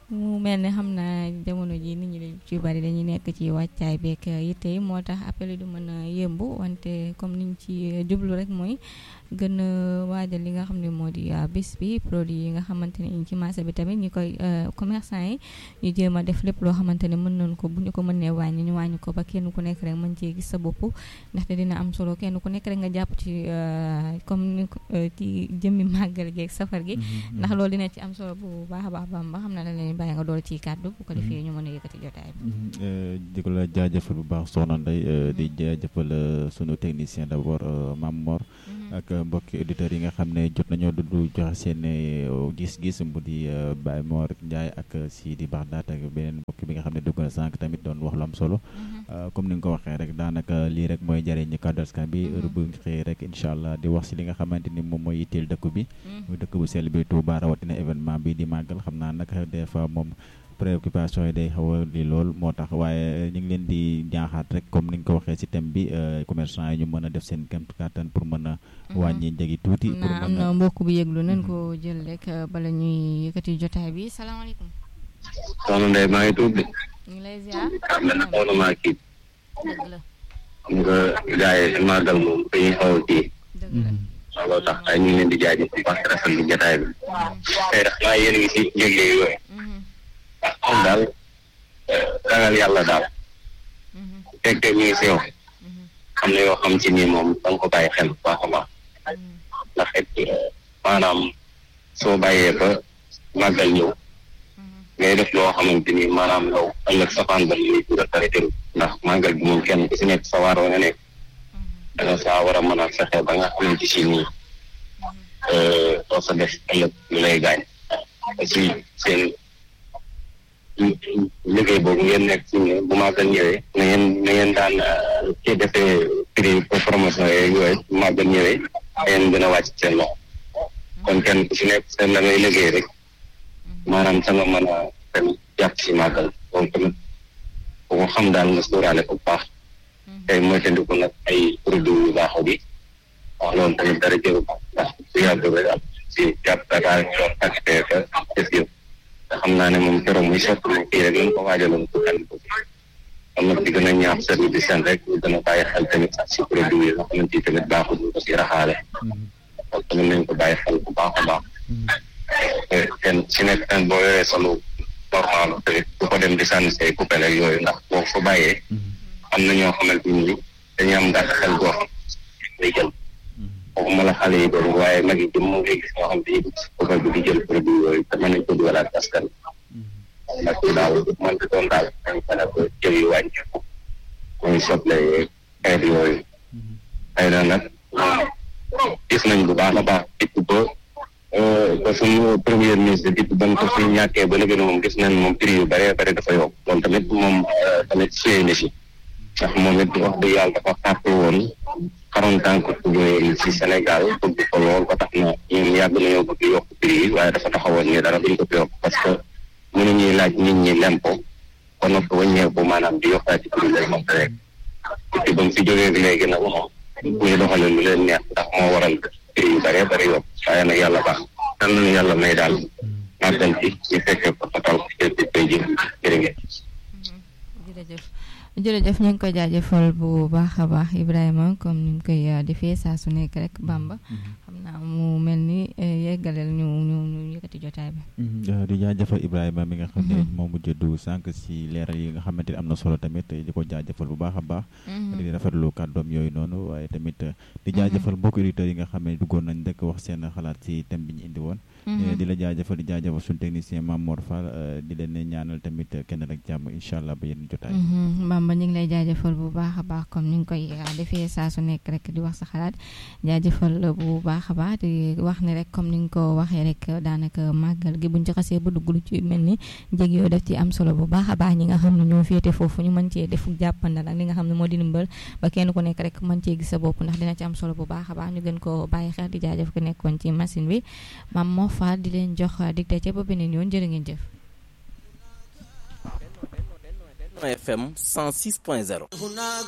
mu mel ne xam naa jamono ji nit ñi ci bari dañuy nekk ci wàccaay beeg yitte yi moo tax appel yi du mën a yëmb wante comme niñ ci jublu rek mooy gën a waajal li nga xam ne moo di bis bi produit yi nga xamante ne ci marché bi tamit ñi koy commerçant yi ñu jéem a def lépp loo xamante ne mën nañ ko bu ñu ko mënee wàññi ñu wàññi ko ba kenn ku nekk rek mën cee gis sa bopp ndaxte dina am solo kenn ku nekk rek nga jàpp ci comme ni ci jëmmi màggal gi ak safar gi ndax loolu dina ci am solo bu baax a baax bam ba xam na la leen bàyyi nga dool ci kàddu bu ko defee ñu mën a yëkkati jotaay bi di ko la jaajëfal bu baax soxna Ndeye di jaajëfal sunu technicien d'abord Mame Mor ak mbokki auditeurs yi nga xam ne jot nañoo dudd joxe seen gis-gis mu di Baye Mor Ndiaye ak Sidi Baxdaat ak beneen mbokk bi nga xam ne dugg na sànq tamit doon wax lu am solo comme ni nga ko waxee rek daanaka lii rek mooy njëriñ kàddu askan bi heure bu xëy rek incha allah di wax si li nga xamante ni moom mooy yitteel dëkk bi muy dëkk bu sell bi Touba rawatina événement bi di màggal xam naa nag des fois moom préoccupation yi day xaw a li lool moo tax waaye ñu ngi leen di ñaaxaat rek comme ni nga ko waxee ci thème bi commerçant yi ñu mën a def seen kéem kattan pour mën a wàññi njëgi tuuti pour am na mbokk bu yëglu nañ ko jël rek bala ñuy yëkkati jotaay bi salaamaaleykum soxna Ndeye maa ngi tudd de ñu ngi lay ziar am na soxna maa kii dëgg la xam nga gars yi si màggal moom dañuy xaw a kii dëgg la looloo tax ay ñu ngi leen di jaajëf bu baax rafetlu jotaay bi tey ndax maa yéen ngi si njëgle yooyu moom daal ragal yàlla daal fekkee mi ngi si yow am na yoo xam ci nii moom da nga ko bàyyi xel bu baax a baax ndax it maanaam soo bàyyee ba màggal ñëw ngay def loo xamante ni maanaam yow ëllëg safaan ba li nga taritéru ndax màggal bi moom kenn ku si nekk sa waar nga nekk da nga saa war a mën a fexe ba nga xamante si nii doo sa def ëllëg lu lay gaañ aussi seen liggéey boobu ngeen nekk ci ne bu màggal ñëwee na ngeen na ngeen daan ci defee prix promotion yooyu yooyu bu màggal ñëwee ngeen gën a wàcc seen loxo kon kenn ku si nekk seen la ngay liggéey rek maanaam sa nga mën a dem jàpp si màggal loolu tamit bu ko xam daal nga sóoraale ko bu baax tey moytandiku nag ay produits yu baaxoo bi wax loolu tamit dara jëru ko ndax su yàgg rek am si jàpp Dakar ñu doon acté ka def yëpp te xam naa ne moom keroog muy sotti moom kii rek lañ ko waajaloon pour kenn ko am nag di gën a ñaax service di seen rek ñu gën a bàyyi xel tamit sax si produit yi nga xamante ni tamit baaxul ñu ko si raxaale kon tamit nañ ko bàyyi xel bu baax a baax kenn si nekk ten boo yoree solo normal tamit bu ko dem di sànni say coupé ak yooyu ndax boo fa bàyyee am na ñoo xamante ni dañuy am gàtt xel goo xam day jël waxuma la xale yi doon waaye mag yi jëm moo ngi gis ñoo xam ne coupé bi di jël produit yooyu te mën nañ ko dugalaat askan ndax daal man di doon daal dañ mën a ko jël yu wàññeeku muy soble xeet yooyu xëy na nag gis nañ bu baax a baax depuis ba ba suñu premier ministre depuis ba ko fi ñàkkee ba léegi moom gis nañ moom prix yu bëree bëri dafa yokk loolu tamit moom tamit suyee na si ndax moom it wax dëgg yàlla dafa fàtte woon xaroon tànk tuddee ci Sénégal bëgg ko lool ba tax na ñun yàgg nañoo bëgg yokk prix yi waaye dafa taxawoon ni dara duñ ko fi yokk parce que mënu ñuy laaj nit ñi lempo ba noppi wàññeeku maanaam di yokkaat ci prix lay moom rek depuis ba mu fi jógee léegi nag moom ñuy doxale lu leen neex ndax moo waral prix yu bëree bëri yokk waaye nag yàlla baax tan nañu yàlla may daal màggal ci ñu fekkee ko fatal ko ci tey ji jërë ngeen jërëjëf jërëjëf ñu ngi koy jaajëfal bu baax a baax Ibrahima comme ni mu koy defee saa su nekk rek Bamba xam naa mu mel ni yeggaleel ñu ñu ñu yëkkati jotaay bi. di jaajëfal Ibrahima mi nga xam ne moom mu jëddu sànq si leeral yi nga xamante ni am na solo tamit di ko jaajëfal bu baax a baax. di rafetlu kàddoom yooyu noonu waaye tamit di jaajëfal mbokk auditeurs yi nga xam ne duggoon nañ rek wax seen xalaat si thème bi ñu indi woon. di la jaajëfal di jaajëfal suñu technicien Mame Mor Fall di leen ñaanal tamit kenn rek jàmm incha allah ba yenn jotaay. Bamba ñu ngi lay jaajëfal bu baax a baax comme ni nga koy defee saa su nekk rek di wax sa xalaat jaajëfal bu baax a baax di wax ni rek comme ni nga ko waxee rek daanaka màggal gi buñ ci xasee ba dugg lu ci mel ni njëg yooyu daf ci am solo bu baax a baax ñi nga xam ne ñoo féete foofu ñu mën cee def jàppandal ak li nga xam ne moo di ndimbal ba kenn ku nekk rek mën cee gis sa bopp ndax dina ci am solo bu baax a baax ñu gën ko bàyyi xel di jaajëf ko nekkoon ci machine bi Mame Mor Fall di leen jox digte ca ba beneen yoon jërë ngeen jëf FM 106.0